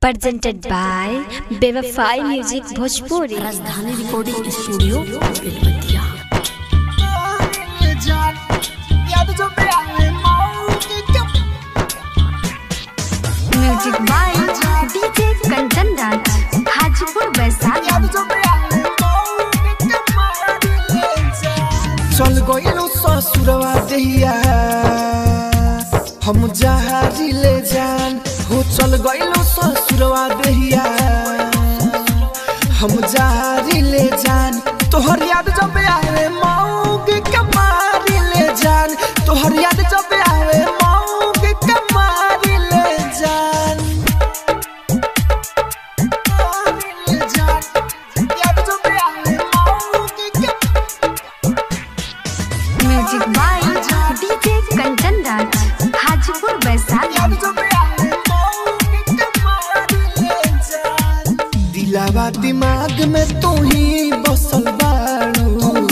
presented by Bevafai Music Bhojpuri. Rajdhani recording studio Belwatiya Music by DJ Kanchan Raj, Hajipur Vaisali. चल गइलो ससुरवा देहिया हम जहारी ले जान हो चल गइलो ससुरवा देहिया हम जहारी ले जान तोहर याद जब आवे मऊ के कमारी ले जान तोहर याद जब आवे मऊ के कमारी ले जान ले जान याद जब आवे मऊ के Music by DJ Kanchan Raj, Hajipur Vaisali. दिलावा दिमाग में तू ही बसल बाड़ू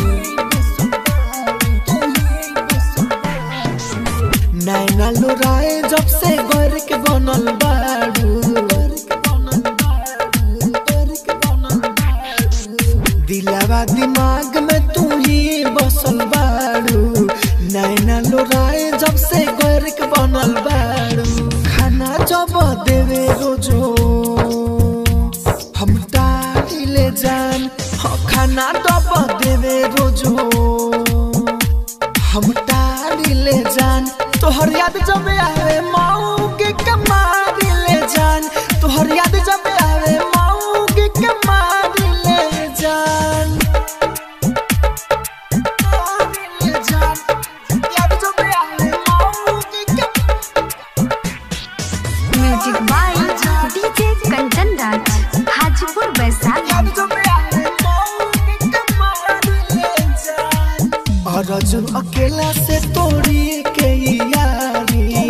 नैना लोराए जब से घर के बनल बाड़ू दिलावा दिमाग में तू ही बसल बाड़ू नैना लोराए जब से घर के बनल बाड़ू खाना जब देवे रोजो हम डाली ले जान हाँ, खाना डब देवे रोजो हम डाली ले जान तोहर याद जब आवे माऊ के कमारी ले जान तोहर याद जब आवे माऊ के कमारी ले जान ले जान याद जब आवे माऊ के Kumari Music by DJ Kanchan Raj, Hajipur Vaisali. और अर्जुन अकेला से तोड़ी के यारी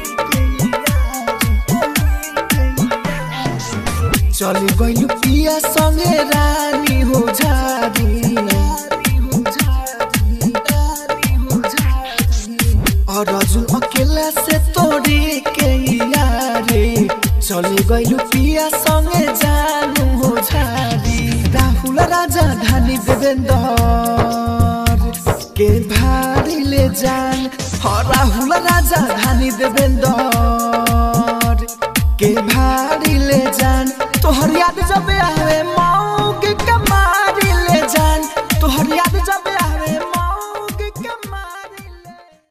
चली गइल पिया संगे रानी हो जारी और अर्जुन अकेला से तोड़ी के यारी चली गइल पिया संगे जानू हो जारी राहुल राजा धानी देवेंद्र के भारी ले जान हाँ राहुल राजा धानी देवेंद्र के भारी ले जान तोहर याद जब